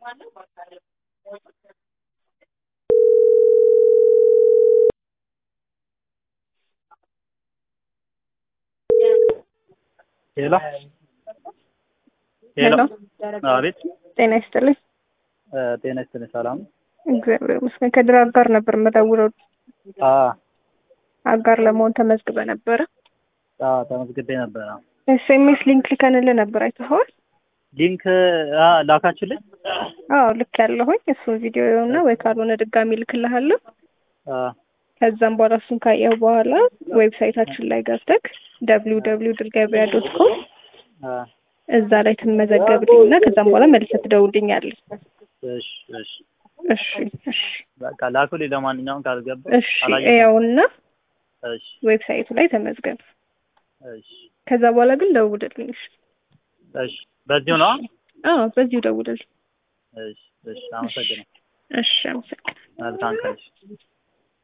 ሄሎ ሄሎ አቤት ጤና ይስጥልኝ። እ ጤና ይስጥልኝ ሰላም እግዚአብሔር ይመስገን። ከድር አጋር ነበር የምደውለው። አ አጋር ለመሆን ተመዝግበ ነበረ። አ ተመዝግቤ ነበር አዎ። ኤስኤምኤስ ሊንክ ልከንልህ ነበር አይተኸዋል? ሊንክ አ ላካችሁልኝ አዎ ልክ ያለሁኝ እሱን ቪዲዮ እና ወይ ካልሆነ ድጋሚ ልክልሃለሁ። አ ከዛም በኋላ እሱን ካየሁ በኋላ ዌብሳይታችን ላይ ገብተህ ደብሊው ደብሊው ድል ገበያ ዶት ኮም አ እዛ ላይ ትመዘገብልኝ እና ከዛም በኋላ መልሰህ ትደውልኛለህ። እሺ እሺ እሺ እሺ በቃ ላኩልኝ። ለማንኛውም ካልገባ እሺ አላየሁትም። ያውና እሺ ዌብሳይቱ ላይ ተመዝገብ። እሺ ከዛ በኋላ ግን ደውልልኝ። እሺ እሺ በዚሁ ነው። አዎ በዚሁ ደውልልኝ። እሺ እሺ አመሰግናለሁ። እሺ አመሰግናለሁ። መልካም ቀን።